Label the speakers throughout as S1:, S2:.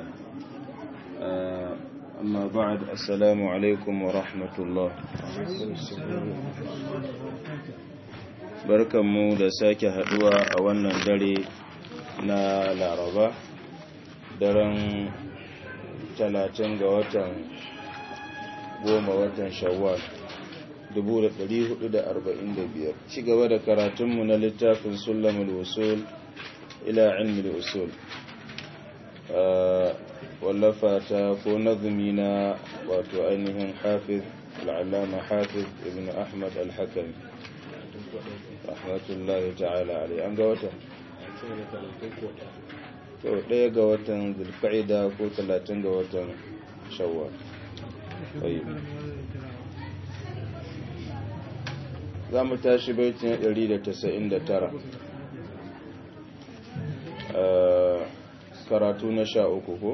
S1: أما بعد السلام عليكم ورحمة الله barkanmu da sake haduwa a wannan dare na laraba daren talatin ga watan goma watan shawwal 1445 ci gaba da karatunmu na littafin sulamul usul ila ilmi usul wallafa ta ko nazumi na wato ainihin hafiz al'allama hafiz ibn ahmad al-hakami rahmatullahi ta'ala alai an ga watan to ɗaya ga watan zulfa'ida ko talatin ga watan shawwal za mu tashi baitin 199 karatu na sha uku ko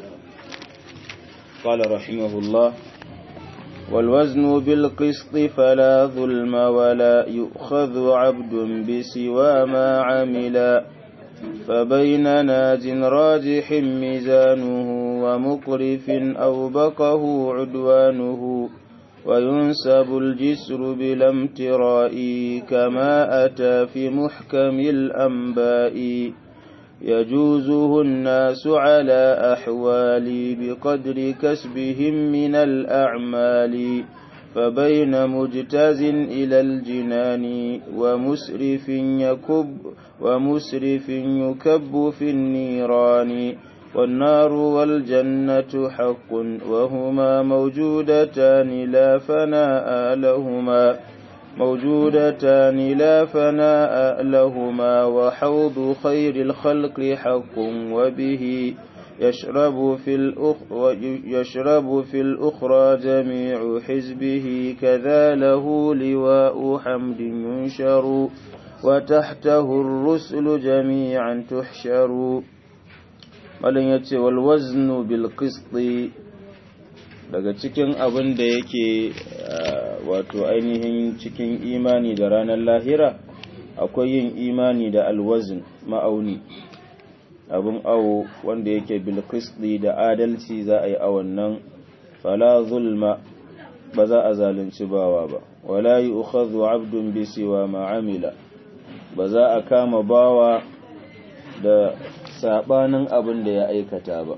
S1: قال رحمه الله والوزن بالقسط فلا ظلم ولا يؤخذ عبد بسوى ما عمل فبين ناج راجح ميزانه ومقرف أو بقه عدوانه وينسب الجسر بلا امتراء كما أتى في محكم الأنباء يجوزه الناس على أحوال بقدر كسبهم من الأعمال فبين مجتاز إلى الجنان ومسرف يكب ومسرف يكب في النيران والنار والجنة حق وهما موجودتان لا فناء لهما موجودتان لا فناء لهما وحوض خير الخلق حق وبه يشرب في الأخ يشرب في الأخرى جميع حزبه كذا له لواء حمد ينشر وتحته الرسل جميعا تحشر ولن يتي والوزن بالقسط daga cikin abin da yake wato ainihin cikin imani da ranar lahira akwai yin imani da alwazin ma'auni abin awo wanda yake bilkisdi da adalci za a yi awon nan fala zulma ba za a zalunci bawa ba wala yi ukhadhu abdun bisiwa ma'amila ba za a kama bawa da sabanin abin da ya aikata ba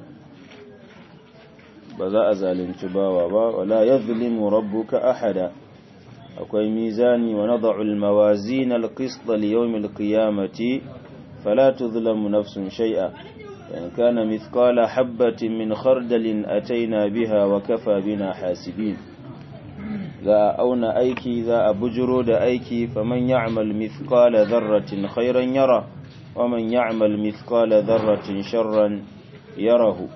S1: ba za a zalunci bawa ba wala yadhlimu rabbuka ahada akwai mizani wa nad'u al-mawazin al-qist li yawm al-qiyamati fala tudhlamu nafsun shay'a in kana mithqala habatin min khardalin ataina biha wa kafa bina hasibin za a auna aiki za a bujuro da aiki faman ya'mal mithqala dharratin khairan yara wa man ya'mal mithqala dharratin sharran yarahu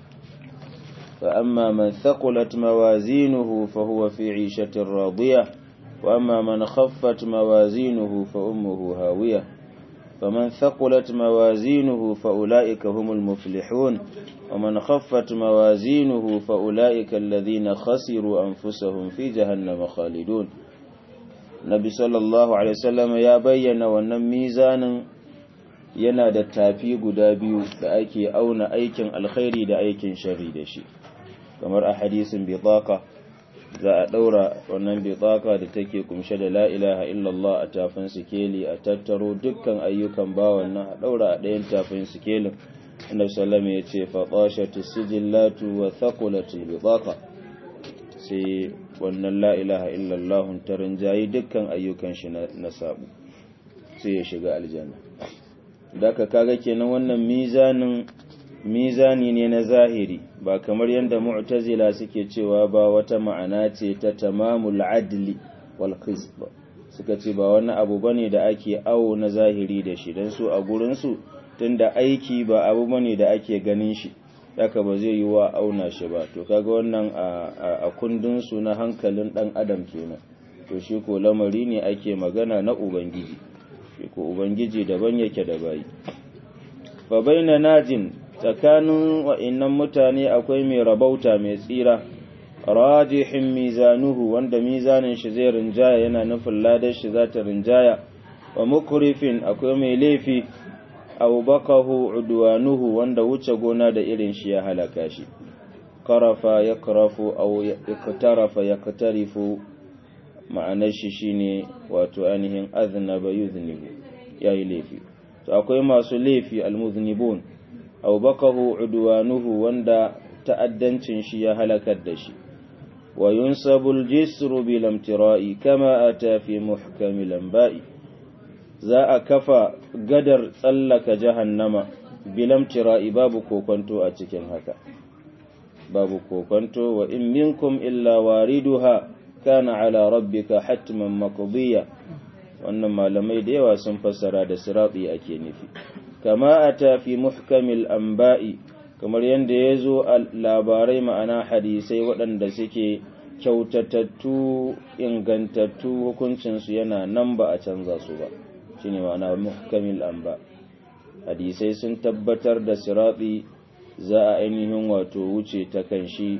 S1: فأما من ثقلت موازينه فهو في عيشة راضية وأما من خفت موازينه فأمه هاوية فمن ثقلت موازينه فأولئك هم المفلحون ومن خفت موازينه فأولئك الذين خسروا أنفسهم في جهنم خالدون نبي صلى الله عليه وسلم يا بين وأن ميزان yana da tafi guda biyu da ake auna aikin alkhairi da aikin sharri da shi kamar a hadisin bitaka za a daura wannan bitaka da take kumshe da la ilaha illallah a tafin sikeli a tattaro dukkan ayyukan bawan nan a daura a ɗayan tafin sikelin annabi sallama ya ce fa qashatu sijillatu wa thaqulatul bitaka sai wannan la ilaha illallah ta rinjayi dukkan ayyukan shi na sabu sai ya shiga aljanna daka kaga kenan wannan mizanin mizani ne na zahiri ba kamar yadda mu'tazila suke cewa ba wata ma'ana ce ta tamamul adli wal qist suka ce ba wani abu bane da ake awo na zahiri da shi dan su a gurin su tunda aiki ba abu bane da ake ganin shi daka ba zai yi wa auna shi ba to kaga wannan a kundin su na hankalin dan adam kenan to shi ko lamari ne ake magana na ubangiji shi ko ubangiji daban yake da bayi fa baina najin tsakanin wa'innan mutane akwai mai rabauta mai tsira rajihin mizanuhu wanda mizanin shi zai rinjaya yana nufin ladar shi za ta rinjaya wa mukurifin akwai mai laifi aw baqahu udwanuhu wanda wuce gona da irin shi ya halaka shi qarafa yakrafu aw iqtarafa yaqtarifu ma'anar shi shine wato ainihin aznaba yuznibu yayi laifi to akwai masu laifi almuznibun aw baqahu udwanuhu wanda ta'addancin shi ya halakar da shi wa yunsabu al-jisru bil imtira'i kama ata fi muhkam al-anba'i za a kafa gadar tsallaka jahannama bil imtira'i babu kokonto a cikin haka babu kokonto wa in minkum illa wariduha kana ala rabbika hatman maqdiya wannan malamai da yawa sun fassara da sirati ake nufi kama ata fi muhkamil anba'i kamar yadda ya zo a labarai ma'ana hadisai waɗanda suke kyautatattu ingantattu hukuncinsu yana nan ba a canza su ba shine ma'ana muhkamil anba hadisai sun tabbatar da sirati za a ainihin wato wuce ta kan shi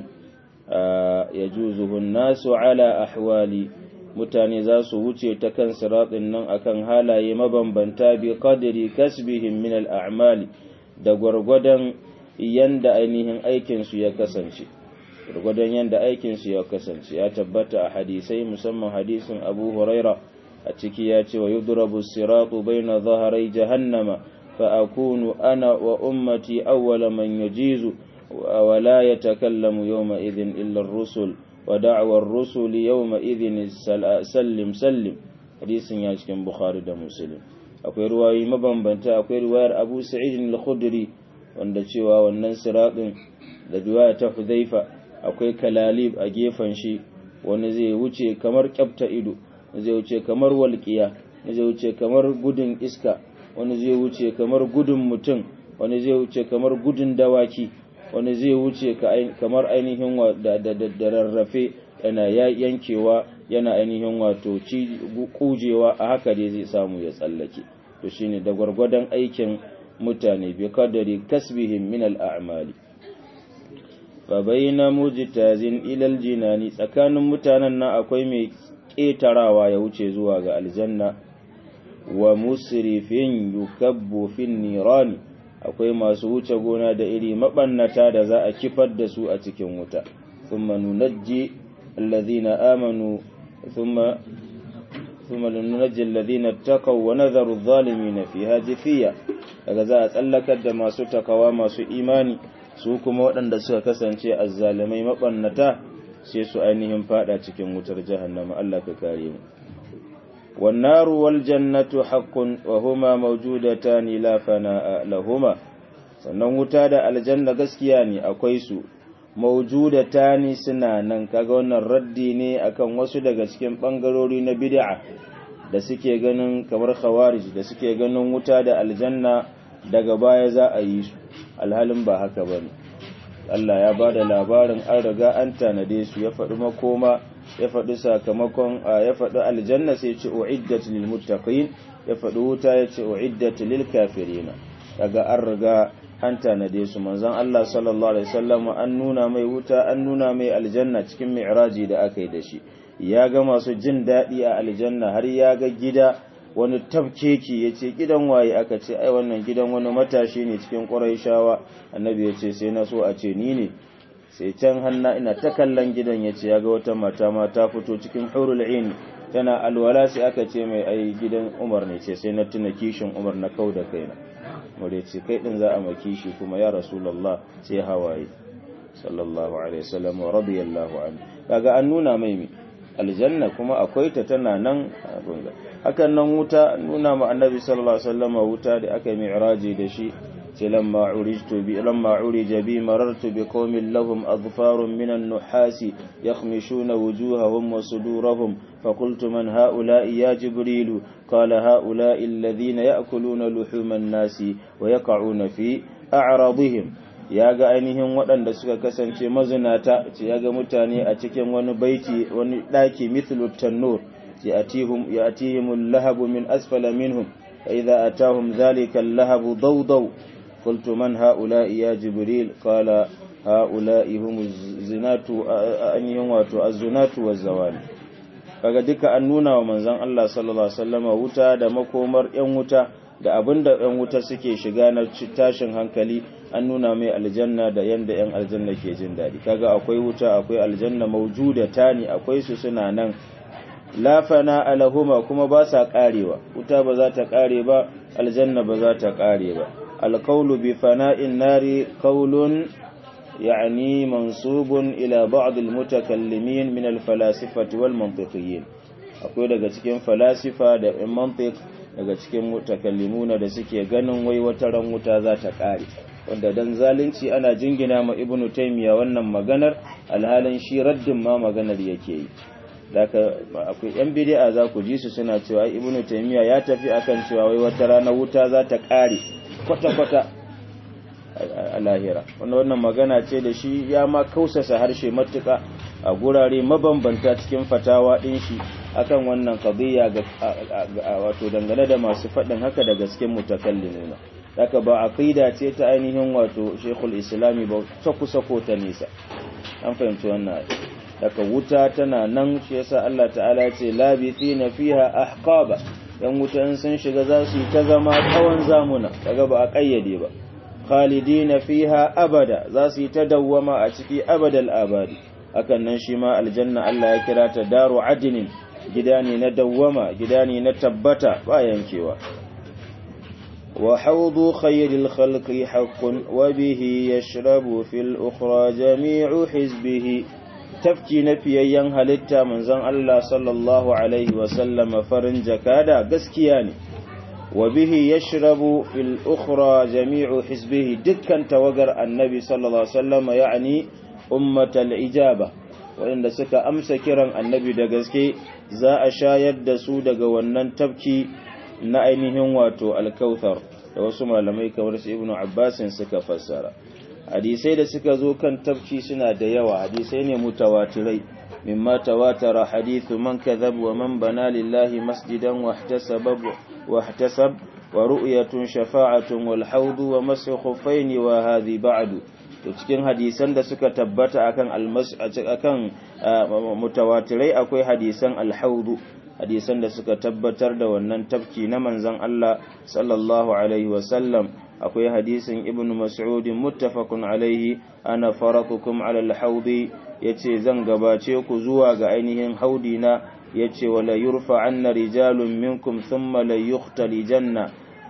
S1: ya juzuhun nasu ala ahwali mutane za su wuce ta kan siratin nan akan halaye mabambanta bi qadri kasbihim min al-a'mali da gwargwadon yanda ainihin aikinsu ya kasance gwargwadon yanda aikinsu ya kasance ya tabbata a hadisai musamman hadisin abu huraira a ciki ya ce wa yudrabu siratu baina zaharai jahannama fa akunu ana wa ummati awwala man yajizu wa la yatakallamu yawma idhin illa ar-rusul wa da'wa ar-rusul yawma idhin sallim sallim hadisin ya cikin bukhari da muslim akwai ruwayi mabambanta akwai riwayar abu sa'id al-khudri wanda cewa wannan siraɗin da riwaya ta hudhaifa akwai kalalib a gefen shi wani zai wuce kamar kyafta ido zai wuce kamar walƙiya zai wuce kamar gudun iska wani zai wuce kamar gudun mutum wani zai wuce kamar gudun dawaki wani zai wuce kamar ainihin da rarrafe yana yankewa yana ainihin wato kujewa a haka dai zai samu ya tsallake to shine da gwargwadon aikin mutane bi kadari kasbihim min al'amali fa bayna mujtazin ila aljinani tsakanin mutanen nan akwai mai ƙetarawa ya wuce zuwa ga aljanna wa musrifin yukabbu fin nirani akwai masu wuce gona da iri mabannata da za a kifar da su a cikin wuta thumma nunajji alladhina amanu thumma ثم لننجي الذين اتقوا ونذر الظالمين فيها جثيا daga za a tsallakar da masu takawa masu imani su kuma waɗanda suka kasance azzalimai maɓannata sai su ainihin fada cikin wutar jahannama Allah ka kare mu wan naru wal jannatu haqqun wa huma mawjudatan la fana lahuma sannan wuta da aljanna gaskiya ne akwai su mawjudatani suna nan kaga wannan raddi ne akan wasu daga cikin bangarori na bid'a da suke ganin kamar khawarij da suke ganin wuta da aljanna daga baya za a yi su alhalin ba haka bane Allah ya bada labarin an riga an tanade su ya faɗi makoma ya faɗi sakamakon ya faɗi aljanna sai ce uiddat lil muttaqin ya faɗi wuta ya ce uiddat lil kafirin daga an riga an tanade su manzon Allah sallallahu alaihi wasallam an nuna mai wuta an nuna mai aljanna cikin mi'raji da aka yi da shi ya ga masu jin daɗi a aljanna har ya ga gida wani tafkeki ya ce gidan waye aka ce ai wannan gidan wani matashi ne cikin ƙuraishawa annabi ya ce sai na so a ce ni ne sai can hanna ina ta kallon gidan ya ce ya ga wata mata ma ta fito cikin hurul ain tana alwala sai aka ce mai ai gidan umar ne ce sai na tuna kishin umar na kau da kaina mure ce kai din za a maki shi kuma ya rasulullah sai hawaye sallallahu alaihi wasallam wa radiyallahu anhu kaga an nuna mai mi aljanna kuma akwai ta tana nan hakan nan wuta nuna ma annabi sallallahu alaihi wasallam wuta da aka yi mi'raji da shi ce lamma urijtu bi lamma urija bi marartu bi qaumin lahum adfarun min an-nuhasi yakhmishuna wujuhahum wa sudurahum فقلت من هؤلاء يا جبريل قال هؤلاء الذين يأكلون لحوم الناس ويقعون في أعراضهم ya ga ainihin waɗanda suka kasance mazinata ce ya ga mutane a cikin wani baiti wani ɗaki mithlu tannur ya atihim lahabu min asfala minhum fa idza atahum zalika lahabu dawdaw qultu man haula'i ya jibril qala haula'i hum zinatu ainihin wato az-zunatu waz-zawali kaga duka an nuna wa manzon Allah sallallahu alaihi wasallama wuta da makomar yan wuta da abin da ɗan wuta suke shiga na tashin hankali an nuna mai aljanna da yanda ‘yan aljanna ke jin daɗi kaga akwai wuta akwai aljanna maujuda tani akwai su suna nan lafana alahuma kuma ba sa ƙarewa wuta ba za ta ƙare ba aljanna ba za ta ƙare ba alkaulu bi fana'in nari kaulun يعني منصوب إلى بعض المتكلمين من الفلاسفة والمنطقيين akwai daga cikin falasifa da in mantiq daga cikin mutakallimuna da suke ganin wai wata ran wuta za ta kare wanda dan zalunci ana jingina ma ibnu taymiya wannan maganar alhalin shi raddin ma maganar yake yi daga akwai yan bid'a za ku ji su suna cewa ibnu taymiya ya tafi akan cewa wai wata rana wuta za ta kare kwata kwata a lahira wanda wannan magana ce da shi ya ma kausasa harshe matuka a gurare mabambanta cikin fatawa din shi akan wannan qadiyya ga wato dangane da masu faɗin haka da gasken mutakallimuna haka ba aqida ce ta ainihin wato Sheikhul Islami ba ta kusa ko ta nisa an fahimci wannan daga wuta tana nan shi yasa Allah ta'ala ya ce labithina fiha ahqaba yan wuta in sun shiga za su yi ta zama tsawon zamuna kaga ba a kayyade ba khalidina fiha abada za su yi ta dawwama a ciki abadal abadi hakan nan shi ma aljanna Allah ya kira ta daru adinin gida ne na dawwama gida ne na tabbata ba yankewa wa hawdu khayril khalqi haqqun wa bihi yashrabu fil ukhra jami'u hizbihi tafki na fiyayyen halitta manzon Allah sallallahu alaihi wa sallama farin jakada gaskiya ne wa bihi yashrabu fil ukhra jami'u hizbihi dukkan tawagar annabi sallallahu alaihi wasallama ya'ni ummatal ijaba waɗanda suka amsa kiran annabi da gaske za a shayar da su daga wannan tafki na ainihin wato alkauthar da wasu malamai kamar su ibnu abbasin suka fassara hadisai da suka zo kan tafki suna da yawa hadisai ne mutawatirai mimma tawatara hadithu man kadhab wa man bana lillahi masjidan wahtasaba wahtasab wa ru'yatun shafa'atun wal hawdu wa masu khuffaini wa hadhi ba'du to cikin hadisan da suka tabbata akan almas akan mutawatirai akwai hadisan alhaudu hadisan da suka tabbatar da wannan tafki na manzon Allah sallallahu alaihi wasallam akwai hadisin ibnu mas'ud muttafaqun alaihi ana faratukum ala alhaudi yace zan gabace ku zuwa ga ainihin haudi na yace wala yurfa anna rijalun minkum thumma la yuhtalijanna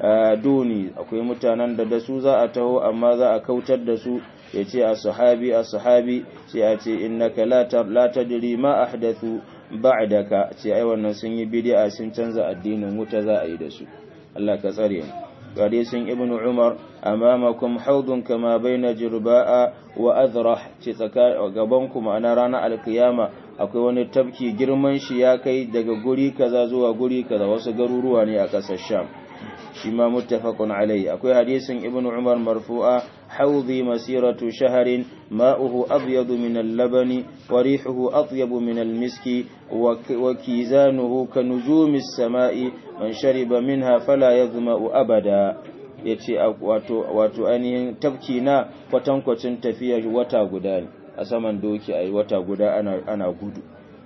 S1: duni akwai mutanen da da su za a taho amma za a kautar da su ya ce a sahabi a sahabi sai a ce innaka la tadri ma ahdathu ba'daka ce ai wannan sun yi bid'a sun canza addinin wuta za a yi da su Allah ka tsare mu hadisin ibn umar amamakum haudun kama baina jirba'a wa azrah ce tsaka gaban ku ma'ana ranar alkiyama akwai wani tafki girman shi ya kai daga guri kaza zuwa guri kaza wasu garuruwa ne a ƙasar sham shi ma muttafaqun alayhi akwai hadisin ibnu umar marfu'a hawdhi masiratu shahrin ma'uhu abyadu min al-labani wa rihuhu atyabu min al-miski wa kizanuhu ka nujumi as-sama'i man shariba minha fala yadhma'u abada yace wato wato ainihin tafki na kwatankwacin tafiyar wata guda ne a saman doki ayi wata guda ana ana gudu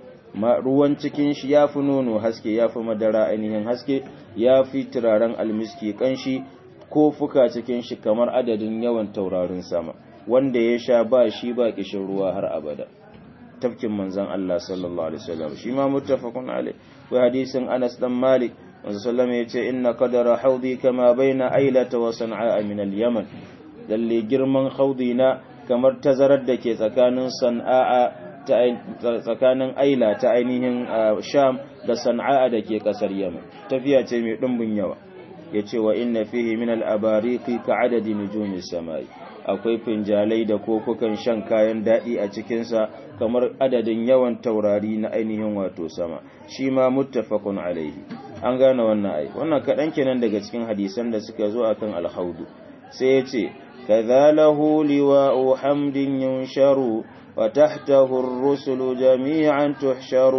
S1: ma ruwan cikin shi ya fi nono haske ya fi madara ainihin haske ya fi turaren almiski kanshi ko fuka cikin shi kamar adadin yawan taurarin sama wanda ya sha ba shi ba kishin ruwa har abada tafkin manzon Allah sallallahu alaihi wasallam shi ma muttafaqun alai wa hadisin Anas dan Malik manzon sallallahu ya ce inna qadara haudi kama baina ailata wa san'a min al-yaman lalle girman haudina kamar tazarar da ke tsakanin san'a tsakanin aila ta ainihin sham da sana'a da ke kasar yaman tafiya ce mai ɗumbin yawa ya ce wa inna fihi min al'abariki ka adadi nujumin samai akwai finjalai da kokukan shan kayan daɗi a cikinsa kamar adadin yawan taurari na ainihin wato sama shi ma muttafaqun alaihi an gane wannan ai wannan kaɗan kenan daga cikin hadisan da suka zo akan alhaudu sai ya ce kadhalahu liwa'u hamdin yunsharu وتحته الرسل جميعا تحشر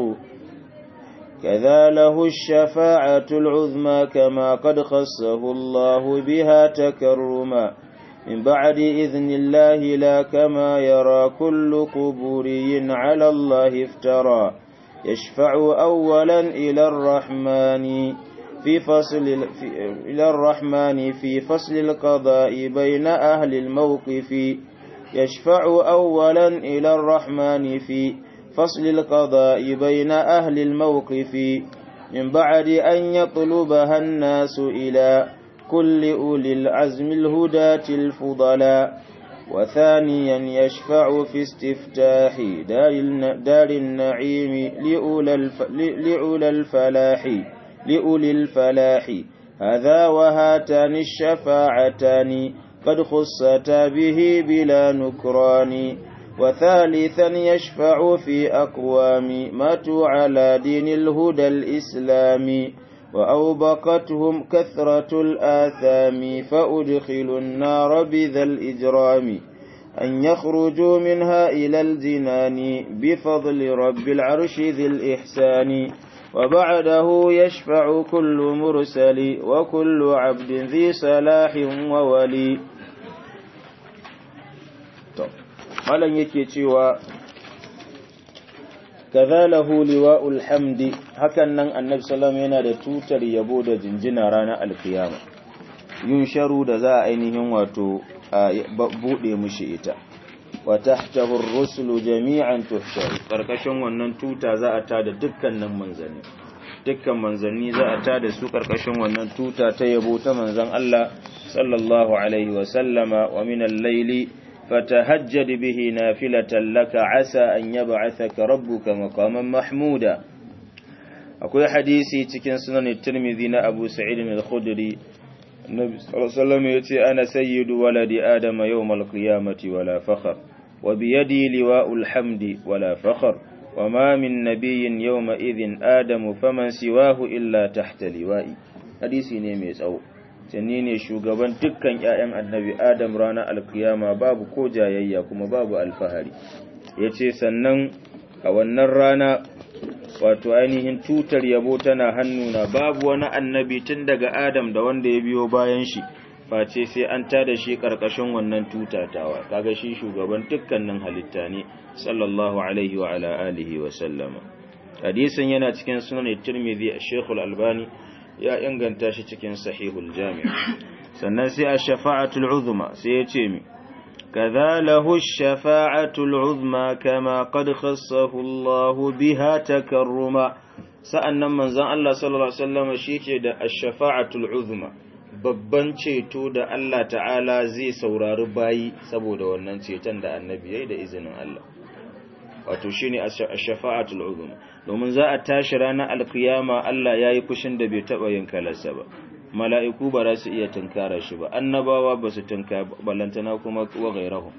S1: كذا له الشفاعة العظمى كما قد خصه الله بها تكرما من بعد إذن الله لا كما يرى كل قبوري على الله افترى يشفع أولا إلى الرحمن في فصل في إلى الرحمن في فصل القضاء بين أهل الموقف يشفع أولا إلى الرحمن في فصل القضاء بين أهل الموقف من بعد أن يطلبها الناس إلى كل أولي العزم الهداة الفضلاء وثانيا يشفع في استفتاح دار, دار النعيم لأولى, الف لأولى الفلاح لأولي الفلاح هذا وهاتان الشفاعتان قد خصتا به بلا نكران وثالثا يشفع في أقوام ماتوا على دين الهدى الإسلامي وأوبقتهم كثرة الآثام فأدخلوا النار بذا الإجرام أن يخرجوا منها إلى الجنان بفضل رب العرش ذي الإحسان وبعده يشفع كل مرسل وكل عبد ذي صلاح وولي malam yake cewa kazalahu liwa'ul hamdi hakan nan annabi sallallahu yana da tutar yabo da jinjina ranar alkiyama yun sharu da za a ainihin wato bude mushi ita wa tahtahu ar-rusulu jami'an tuhsharu karkashin wannan tuta za a tada dukkanin manzanni dukkan manzanni za a tada su karkashin wannan tuta ta yabo ta manzon Allah sallallahu alaihi wa sallama wa min al-layli فتهجد به نافلة لك عسى أن يبعثك ربك مقاما محمودا أقول حديثي تكن سنن الترمذي أبو سعيد الخدري النبي صلى الله عليه وسلم يتي أنا سيد ولد آدم يوم القيامة ولا فخر وبيدي لواء الحمد ولا فخر وما من نبي يومئذ آدم فمن سواه إلا تحت لوائي حديثي نيميس أو sanni ne shugaban dukkan ‘ya'yan annabi Adam ranar alkiyama babu ko jayayya kuma babu alfahari, ya ce sannan a wannan rana wato ainihin tutar yabo tana hannuna babu wani annabi tun daga Adam da wanda ya biyo bayan shi, face sai an tada shi ƙarƙashin wannan tutatawa, kaga shi shugaban dukkanin halitta ne, sallallahu alaihi wa ala alihi wa sallama. Hadisin yana cikin sunan Tirmidhi a Sheikhul Albani ya inganta shi cikin sahihul jami' sannan sai a shafa'atul uzma sai ya ce mi kaza lahu shafa'atul uzma kama qad khassahu Allah biha takarruma sa'annan manzon Allah sallallahu alaihi wasallam shike da ash-shafa'atul uzma babban ceto da Allah ta'ala zai saurari bayi saboda wannan ceton da annabi yayi da izinin Allah wato shine ash-shafa'atul uzma domin za a tashi ranar alkiyama Allah yayi kushin da bai taba yin kalarsa ba mala'iku ba za su iya tunkara shi ba annabawa ba su tunka balantana kuma wa gairahu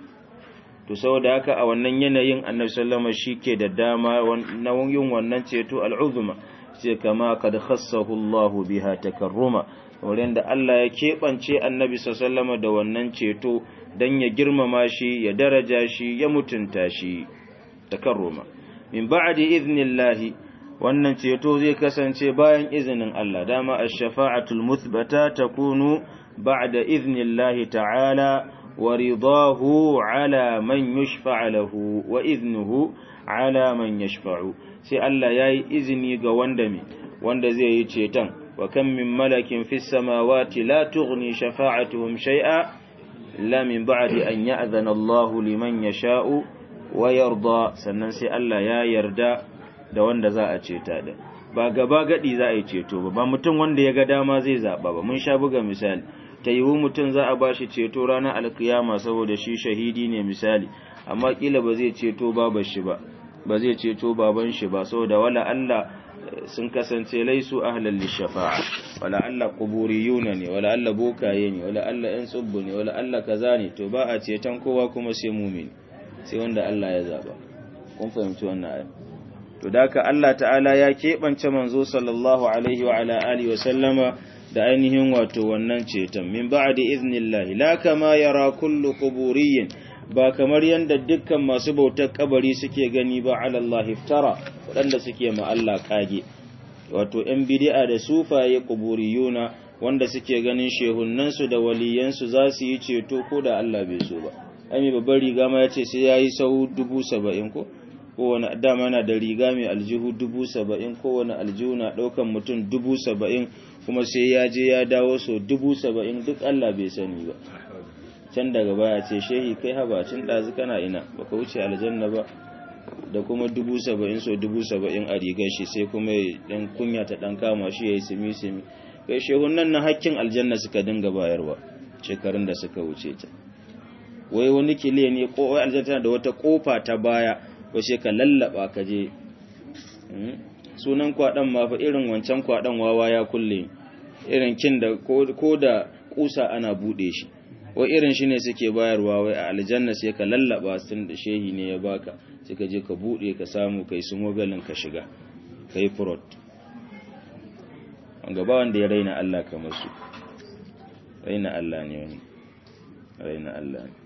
S1: to saboda haka a wannan yanayin annabi sallama shike da dama na yin wannan ceto al'uzma sai kama kad khassahu Allahu biha takarruma wurin da Allah ya keɓance annabi sallama da wannan ceto dan ya girmama shi ya daraja shi ya mutunta shi takarruma min ba'di idnillahi wannan ceto zai kasance bayan izinin Allah dama ash-shafa'atul muthbata takunu ba'da idnillahi ta'ala wa ridahu ala man yushfa'a lahu wa idnuhu ala man yashfa'u sai Allah yayi izini ga wanda me wanda zai yi ceton wa kam min malakin fis samawati la tughni shafa'atuhum shay'a la min ba'di an ya'zana Allahu liman yasha'u wa yarda sannan sai Allah ya yarda da wanda za a ceta da ba gaba gadi za a yi ceto ba ba mutum wanda ya ga dama zai zaba ba mun sha buga misali ta yiwu mutum za a bashi ceto ranar alkiyama saboda shi shahidi ne misali amma kila ba zai ceto babar shi ba ba zai ceto baban shi ba saboda wala Allah sun kasance laisu ahlal lishafa'a wala Allah quburiyuna ne wala Allah bokaye ne wala Allah yan tsubbu ne wala Allah kaza ne to ba a ceton kowa kuma sai mumin sai wanda Allah ya zaba kun fahimci wannan ayat to daka Allah ta'ala ya keɓance manzo sallallahu alaihi wa ala alihi wa sallama da ainihin wato wannan ceton min ba'di iznillahi la kama yara kullu quburiyyin ba kamar yanda dukkan masu bautar kabari suke gani ba ala Allah iftara wadanda suke ma Allah kage wato yan bid'a da sufaye quburiyuna wanda suke ganin shehunnansu da waliyansu za su yi ceto ko da Allah bai so ba ai babban riga ma yace sai yayi sau dubu saba'in ko kowane dama na da riga mai aljihu dubu saba'in kowane aljihu na ɗaukan mutum dubu saba'in kuma sai ya je ya dawo so dubu saba'in duk Allah bai sani ba can daga baya ce shehi kai habacin ɗazu kana ina baka wuce aljanna ba da kuma dubu saba'in so dubu saba'in a rigar shi sai kuma ɗan kunya ta ɗan kama shi ya yi simi-simi kai shehun nan na hakkin aljanna suka dinga bayarwa shekarun da suka wuce ta wai wani kile ne ko wai aljanna da wata kofa ta baya wace ka lallaba ka je sunan kwaɗan ma fa irin wancan kwaɗan wawa ya kulle irin kin da ko da kusa ana buɗe shi wai irin shi ne suke bayarwa wai a aljanna sai ka lallaba sun da shehi ne ya baka sai ka je ka buɗe ka samu kai su mogalin ka shiga kai furot gaba wanda ya raina Allah kamar su raina Allah ne wani raina Allah ne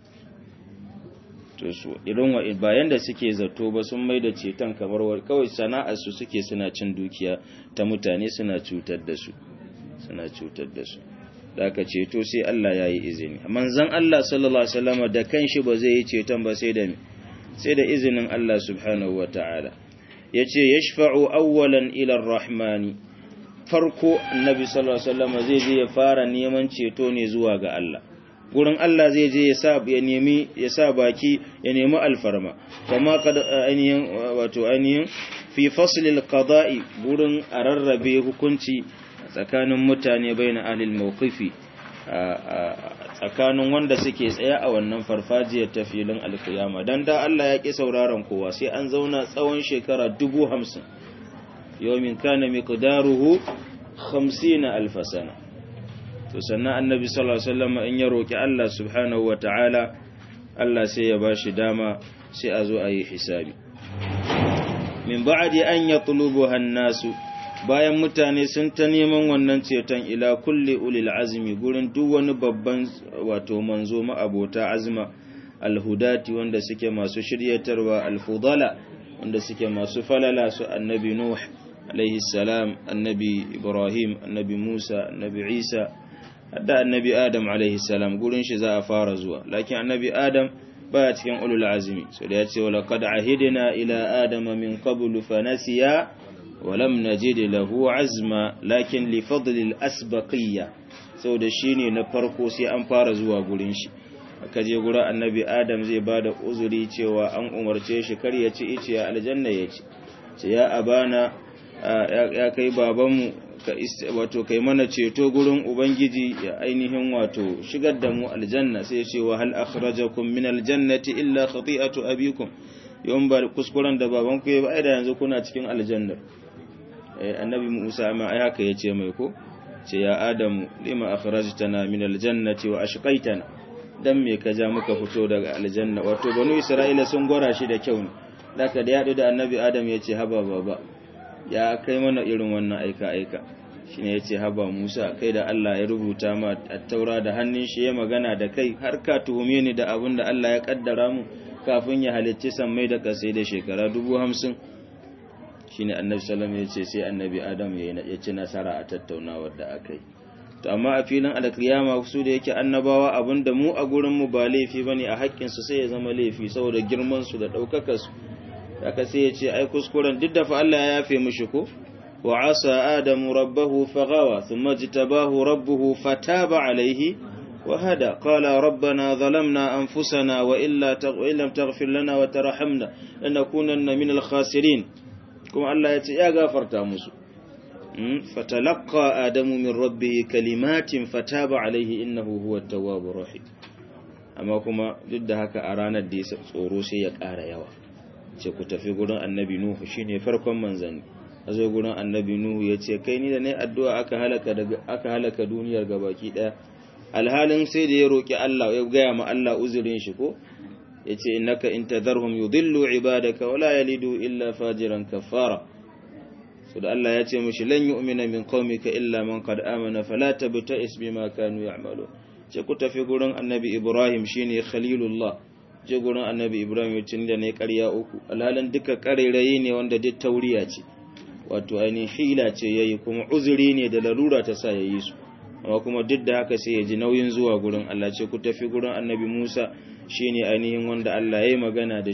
S1: to su irin wa bayan da suke zato ba sun mai da ceton kamar kawai sana'ar su suke suna cin dukiya ta mutane suna cutar da su suna cutar da su da aka ceto sai Allah ya yi izini manzon Allah sallallahu alaihi wasallam da kanshi ba zai yi ceton ba sai da sai da izinin Allah subhanahu wataala yace yashfa'u awwalan ila ar-rahmani farko annabi sallallahu alaihi wasallam zai je ya fara neman ceto ne zuwa ga Allah gurin Allah zai je ya sa ya nemi ya sa baki ya nemi alfarma kama kad ainihin wato ainihin fi fasl alqada'i gurin ararrabe hukunci tsakanin mutane baina ahlil mawqifi tsakanin wanda suke tsaye a wannan farfajiyar ta filin alkiyama dan da Allah ya ki sauraron kowa sai an zauna tsawon shekara dubu hamsin yawmin kana miqdaruhu 50 alf sana to sannan annabi sallallahu alaihi wasallam in ya roki Allah subhanahu wataala Allah sai ya bashi dama sai a zo a yi hisabi min ba'di an yatlubuha an-nasu bayan mutane sun ta neman wannan ceton ila kulli ulil azmi gurin duk wani babban wato manzo ma'abota azma alhudati wanda suke masu shiryatarwa alfudala wanda suke masu falala su annabi nuh alaihi salam annabi ibrahim annabi musa annabi isa hadda annabi adam alaihi salam gurin shi za a fara zuwa lakin annabi adam baya cikin ulul azmi so da yace wala qad ahidna ila adama min qablu fa nasiya wa lam najid lahu azma lakin li fadli al asbaqiyya so da shine na farko sai an fara zuwa gurin shi aka je gurin annabi adam zai bada uzuri cewa an umarce shi kar ya ci ice aljanna ya ci ce ya abana ya kai babanmu wato kai mana ceto gurin ubangiji ya ainihin wato shigar da mu aljanna sai ce wa hal akhrajakum min aljannati illa khati'atu abikum yawan ba kuskuren da babanku ya ba da yanzu kuna cikin aljannar eh annabi Musa ma ai haka yace mai ko ce ya adamu lima akhrajtana min aljannati wa ashqaitana dan me ka ja muka fito daga aljanna wato banu isra'ila sun gora shi da kyau ne daga da yadu da annabi adam yace haba baba ya kai mana irin wannan aika-aika shi ne ya ce haba musa kai da Allah ya rubuta ma a taura da hannun shi ya magana da kai har ka tuhume ni da abin da Allah ya kaddara mu kafin ya halicci sammai da kasai da shekara dubu hamsin shi ne annabi salam ya ce sai annabi adam ya ci nasara a tattaunawar da aka yi to amma a filin alkiyama su da yake annabawa abin da mu a gurinmu ba laifi ba ne a haƙƙinsu sai ya zama laifi saboda girmansu da ɗaukakarsu haka sai ya ce ai kuskuren duk da fa Allah ya yafe mishi ko wa asa adamu rabbahu faghawa thumma jitabahu rabbuhu fataba alayhi wa hada qala rabbana zalamna anfusana wa illa lam taghfir lana wa tarhamna lanakunanna min al-khasirin kuma Allah ya ce ya gafarta musu fatalaqa adamu min rabbih kalimatin fataba alayhi innahu huwa at-tawwabur rahim amma kuma duk da haka a ranar da tsoro sai ya ƙara yawa ce ku tafi gurin annabi Nuhu shine farkon manzanni a zo gurin annabi Nuhu ya ce kai ni da ne addu'a aka halaka daga aka halaka duniyar gabaki daya alhalin sai da ya roki Allah ya gaya ma Allah uzurin shi ko yace innaka in tadharhum yudillu ibadaka wala yalidu illa fajiran kafara so da Allah ya ce mishi lan yu'mina min qaumika illa man qad amana fala tabta'is bima kanu ya'malun ce ku tafi gurin annabi Ibrahim shine khalilullah je gurin annabi ibrahim tun da ne karya uku alhalin duka ƙarairayi ne wanda duk tauriya ce wato ainihin hila ce ya yi kuma uzuri ne da larura ta sa ya yi su amma kuma duk da haka sai ya ji nauyin zuwa gurin allah ce ku tafi gurin annabi musa shi ne ainihin wanda allah ya yi magana da shi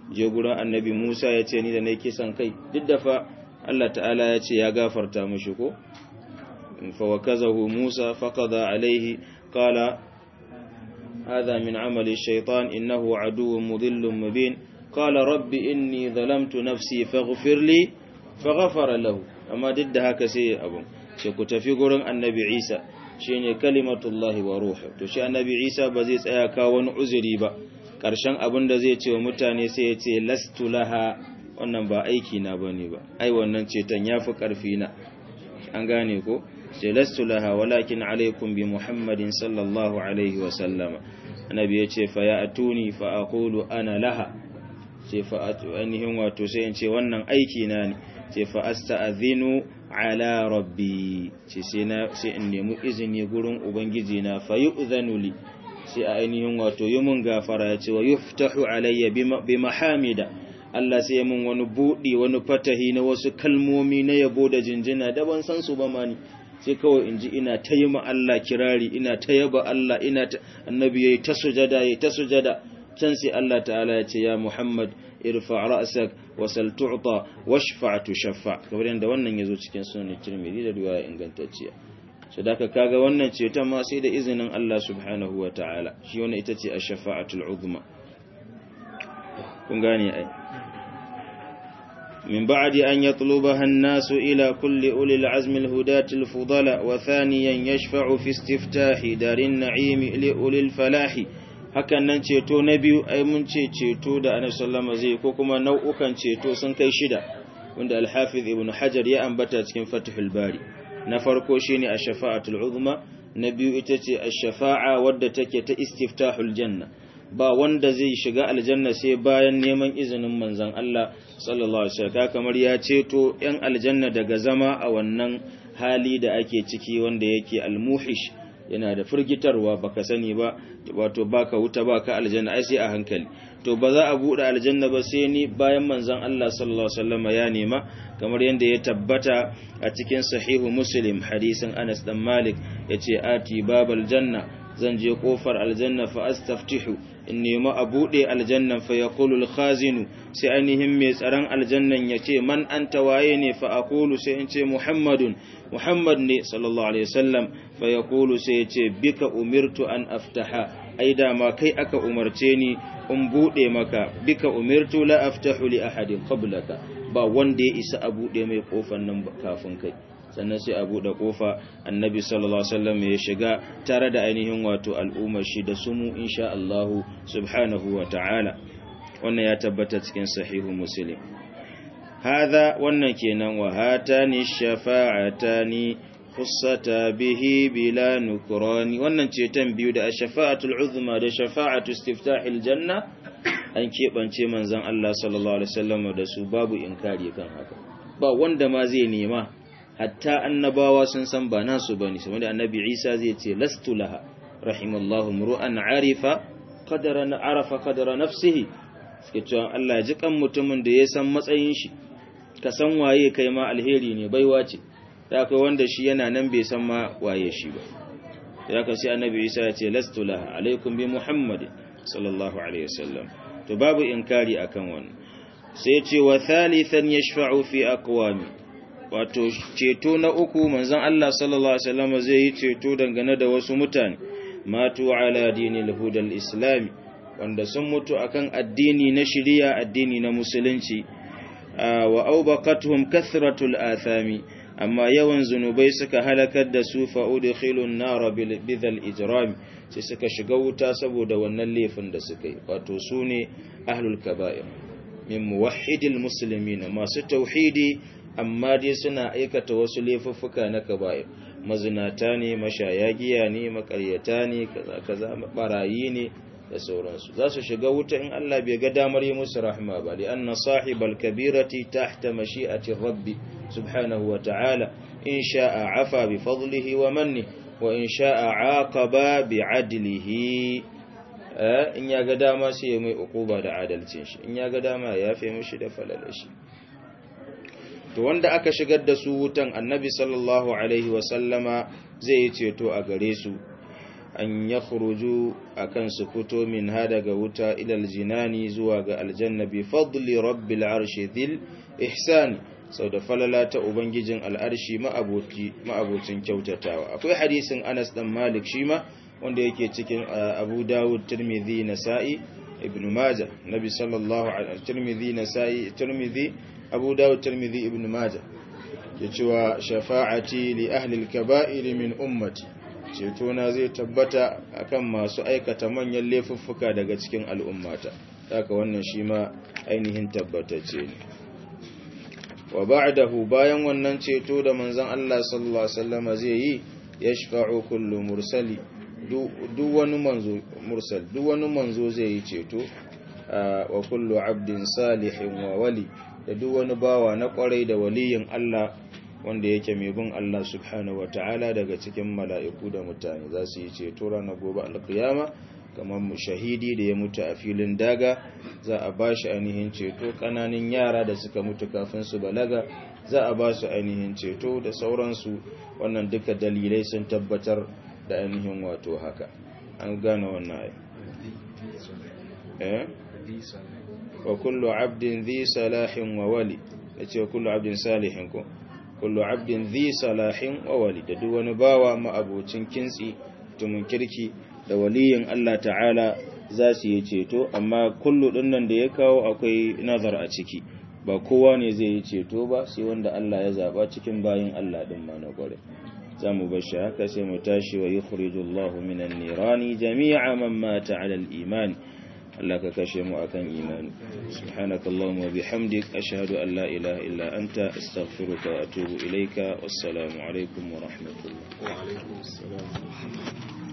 S1: je gurin annabi Musa ya ce ni da nake kisan kai duk da fa Allah ta'ala ya ce ya gafarta mushi ko fa wakazahu Musa faqada alaihi qala hadha min amali shaytan innahu aduwwun mudhillun mubin qala rabbi inni zalamtu nafsi faghfir li faghfara lahu amma duk da haka sai abun ce ku tafi gurin annabi Isa shine kalimatullahi wa ruhu to shi annabi Isa ba zai tsaya ka wani uzuri ba karshen abin da zai ce wa mutane sai ya ce lastu laha wannan ba aiki na bane ba ai wannan ceton yafi karfi na an gane ko sai lastu laha walakin alaikum bi muhammadin sallallahu alaihi wa sallama annabi ya ce fa ya atuni fa aqulu ana laha sai fa ainihin wato sai in ce wannan aiki na ne sai fa asta'adhinu ala rabbi ce sai in nemi izini gurin ubangiji na fa yu'zanu li sai a ainihin wato yi mun gafara ya ce wa yuftahu alayya bi mahamida Allah sai ya mun wani buɗi wani fatahi na wasu kalmomi na yabo da jinjina da ban san su ba mani sai kawai in ji ina ta yi ma Allah kirari ina ta yaba Allah ina ta annabi yayi ta sujada yayi ta sujada can sai Allah ta'ala ya ce ya Muhammad irfa ra'sak wa sal tu'ta washfa tushaffa kamar yadda wannan yazo cikin sunan Tirmidhi da riwaya ingantacciya so da kaga wannan ceton ma sai da izinin Allah subhanahu wa ta'ala shi wannan ita ce ash-shafa'atul uzma kun gane ai min ba'di an yatlubaha an-nasu ila kulli ulil azmi al-hudati al-fudala wa thaniyan yashfa'u fi istiftahi darin na'imi li ulil falahi hakan nan ceto na biyu ai mun ce ceto da annabi sallama zai ko kuma nau'ukan ceto sun kai shida wanda al-hafiz ibn hajar ya ambata cikin fathul bari na farko shine ash-shafa'atul uzma na biyu ita ce ash-shafa'a wadda take ta istiftahul janna ba wanda zai shiga aljanna sai bayan neman izinin manzon Allah sallallahu alaihi wasallam kamar ya ceto yan aljanna daga zama a wannan hali da ake ciki wanda yake al-muhish yana da firgitarwa baka sani ba wato baka wuta baka aljanna ai sai a hankali to ba za a bude aljanna ba sai ni bayan manzon Allah sallallahu alaihi wasallam ya nema kamar yadda ya tabbata a cikin sahihu muslim hadisin Anas dan Malik yace ati babal janna zan je kofar aljanna fa astaftihu in nemi a bude aljannan fa yaqulu al-khazinu sai ainihin mai tsaron aljannan yace man anta waye ne fa aqulu sai in ce muhammadun muhammad ne sallallahu alaihi wasallam fa yaqulu sai yace bika umirtu an aftaha ai da ma kai aka umarce ni in bude maka bika umirtu la aftahu li ahadin qablaka ba wanda ya isa a bude mai kofar nan kafin kai sannan sai a bude kofa annabi sallallahu alaihi wasallam ya shiga tare da ainihin wato al'ummar shi da sumu insha Allah subhanahu wa ta'ala wannan ya tabbata cikin sahihu muslim hadha wannan kenan wa hatani shafa'atani khussata bihi bila nukrani wannan ceton biyu da ash-shafa'atul uzma da shafa'atu istiftahil janna an kebance manzon Allah sallallahu alaihi wasallam da su babu inkari kan haka ba wanda ma zai nema hatta annabawa sun san ba nasu bane saboda annabi Isa zai ce lastu laha rahimallahu mru'an arifa qadara arafa qadara nafsihi suke cewa Allah ya ji kan mutumin da ya san matsayin shi ka san waye kai ma alheri ne baiwa ce da akwai wanda shi yana nan bai san ma waye shi ba ya ka sai annabi Isa ya ce lastu laha alaikum bi muhammadin sallallahu alaihi wasallam to babu inkari akan wannan sai ce wa thalithan yashfa'u fi aqwami wato ceto na uku manzon Allah sallallahu alaihi wasallam zai yi ceto dangane da wasu mutane matu ala dinil hudal islami wanda sun mutu akan addini na shari'a addini na musulunci wa aubaqatuhum kathratul athami amma yawan zunubai suka halakar da su fa udkhilun nar bidhal ijram sai suka shiga wuta saboda wannan laifin da suka yi wato sune ahlul kaba'ir min muwahhidil muslimin masu tauhidi amma dai suna aikata wasu laifuffuka na kaba'ir mazinata ne mashaya giya ne makaryata ne kaza kaza barayi ne da sauransu za su shiga wuta in Allah bai ga damar yi musu rahma ba li anna sahibal kabirati tahta mashi'ati rabbi subhanahu wa ta'ala in sha'a afa bi fadlihi wa manni wa in sha'a aqaba bi adlihi in ya ga dama sai ya mai ukuba da adalcin shi in ya ga dama ya yafe mishi da falalashi to wanda aka shigar da su wutan annabi sallallahu alaihi wasallama zai yi ceto a gare su an yakhruju akan su fito min ha daga wuta ilal jinani zuwa ga aljanna bi fadli rabbil arshi dhil ihsani sau da falala ta ubangijin al'arshi ma'abocin kyautatawa akwai hadisin anas dan malik shi ma wanda yake cikin abu dawud tirmidhi nasa'i ibn majah nabi sallallahu alaihi tirmidhi nasa'i tirmidhi abu dawud tirmidhi ibn majah ke cewa shafa'ati li ahli al-kaba'ir min ummati ceto na zai tabbata akan masu aikata manyan laifuffuka daga cikin al'ummata haka wannan shi ma ainihin tabbatacce ne wa ba'dahu bayan wannan ceto da manzon Allah sallallahu alaihi wasallam zai yi yashfa'u kullu mursali duk wani manzo mursal duk wani manzo zai yi ceto wa kullu abdin salihin wa wali da duk wani bawa na kwarai da waliyin Allah wanda yake mai bin Allah subhanahu wataala daga cikin mala'iku da mutane za su yi ceto ranar gobe alkiyama kamar mu shahidi da ya mutu a filin daga za a ba shi ainihin ceto kananin yara da suka mutu kafin su balaga za a ba su ainihin ceto da sauransu wannan duka dalilai sun tabbatar da ainihin wato haka an gane wannan ai eh wa kullu abdin dhi salahin wa wali yace kullu abdin salihin ko kullu abdin dhi salahin wa wali da duk wani bawa ma abocin kintsi tumun kirki da waliyin Allah ta'ala za su yi ceto amma kullu dinnan da ya kawo akwai nazar a ciki ba kowa ne zai yi ceto ba sai wanda Allah ya zaba cikin bayin Allah din ma na gore za mu bar shi haka sai mu tashi wa yukhrijullahu minan nirani jami'a man mata 'ala al-iman Allah ka kashe mu akan imani subhanakallahumma wa bihamdik ashhadu an la ilaha illa anta astaghfiruka wa atubu ilayka wassalamu alaikum wa rahmatullah
S2: wa alaikum assalam